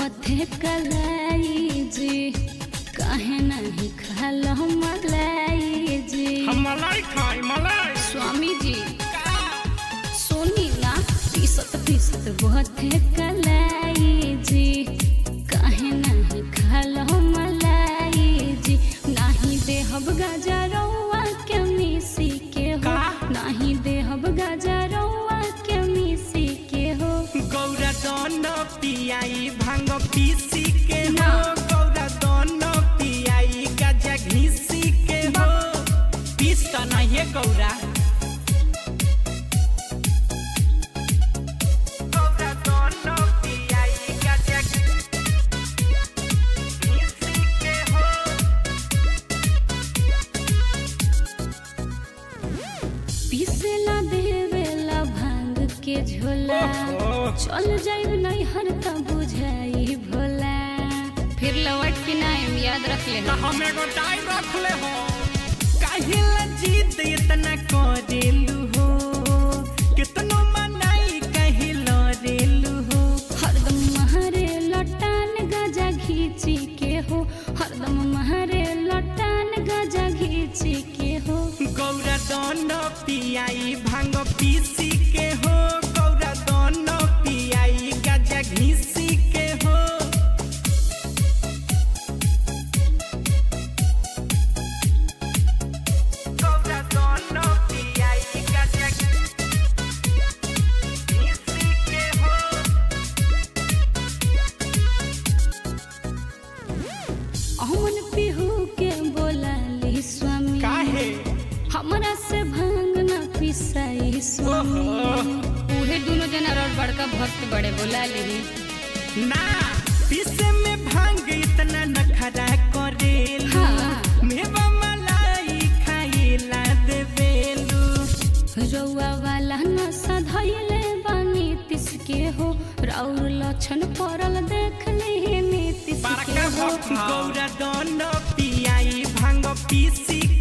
बथे कलाई जी काहे नहीं खालो मलाई जी हम मलाई खाई मलाई स्वामी जी सोनी ना पीसत पीसत बथे कलाई जी काहे नहीं खालो मलाई जी नाही देहब गजरौआ के मिसी के हो का? नाही देहब गजरौआ के मिसी के हो गौरा दन पियाई भांग पीसी के हो ना। गौरा दन पियाई गजा घीसी के हो पीस त नहीं है गौरा गौरा दन पियाई गजा घीसी के हो पीसेला देवेला भांग के झोला ओहो। चल जाइब नहीं हर त बुझाई भोला फिर लौट के नाम याद रख ले त हम एगो टाई रख ले हो काहे ला जिद इतना करेलू हो कितनो मनाई कहे लरेलू हो हरदम महरे लटान गजा घीची के हो हरदम महरे लटान गजा घीची के हो गौरा दन पियाई भांग पीसी के हो गौरा दन पियाई गजा घीसी के हो गौरा दन पियाई गजा घीसी के हो अमन पिहू के बोला ली स्वामी काहे हमरा से भांग ना पिसाई स्वामी उहे दोनों जना और बड़का भक्त बड़े बोला ली ना पीसे में भांग इतना नखरा करेलू हाँ। मेवा मलाई खाइला देवेलू रउआ वाला नशा धैले बानी तिस के हो राउर लक्षण पड़ल देख ले नीतिश के हो गौरा दन पियाई भांग पीसी